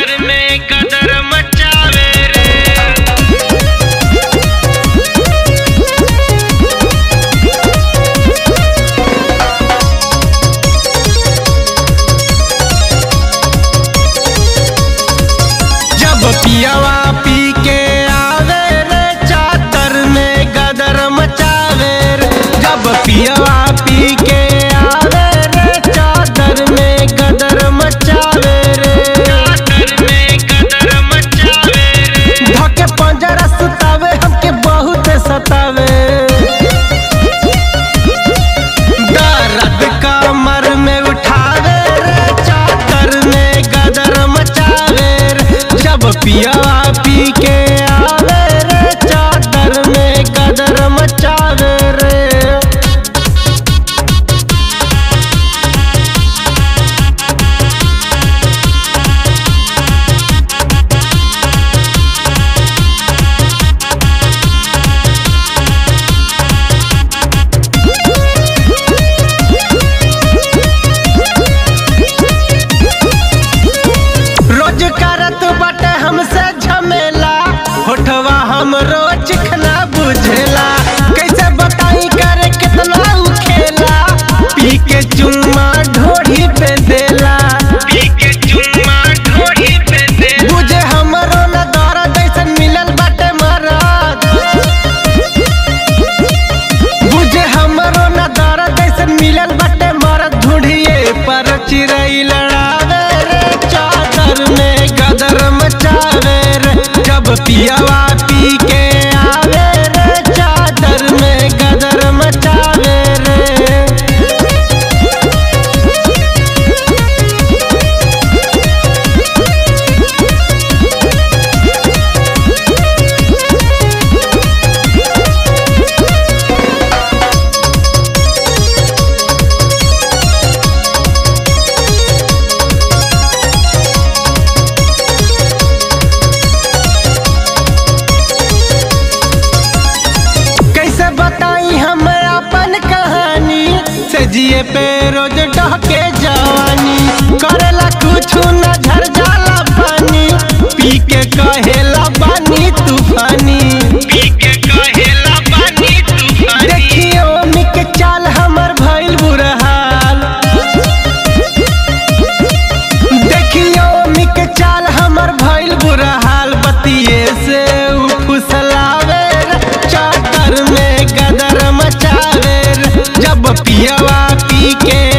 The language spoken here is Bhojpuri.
चादर में कदर मचावे रे जब पियावा पी के आवे रे चादर में गदर मचावे रे जब पियावा पी के आवे रे चादर में गदर मचावे रे चादर में कदर मचावे रे धके पंजरा सुतावे हमके बहुत सतावे दर्द कमर में उठावे रे चादर में गदर मचावे रे जब पियावा पी के आवे रे चादर में गदर मचावे रे रोज करत बाटे हमसे झमेला होठवा हम रोज खना बुझेला कैसे बताई करे कितना उ खेला पी के चुम्मा ढोढ़ी पे देला पी के चुम्मा ढोड़ी पे दे बुझे हमरो न दर्द ऐसन मिलल बाटे मरद बुझे हमरो न दर्द ऐसन मिलल बाटे मरद ढूंढिए पर चिरई लड़ावे रे चादर में गदर मचावे रे जब पियावा पी के आवे रे चादर में गदर मचावे रे कैसे बताई हम अपन कहानी से जिए पे रोज डहके जवानी करेला कुछ न झर जाला पानी पी के कहेला बानी तूफानी पी के कहेला पानी तूफानी देखियो मिक चाल हमर भइल बुरा हाल देखियो मिक चाल हमर भइल बुरा हाल बतिये से उ फुसलावे रे, चादर में गदर मचावे रे। जब पियवा पी के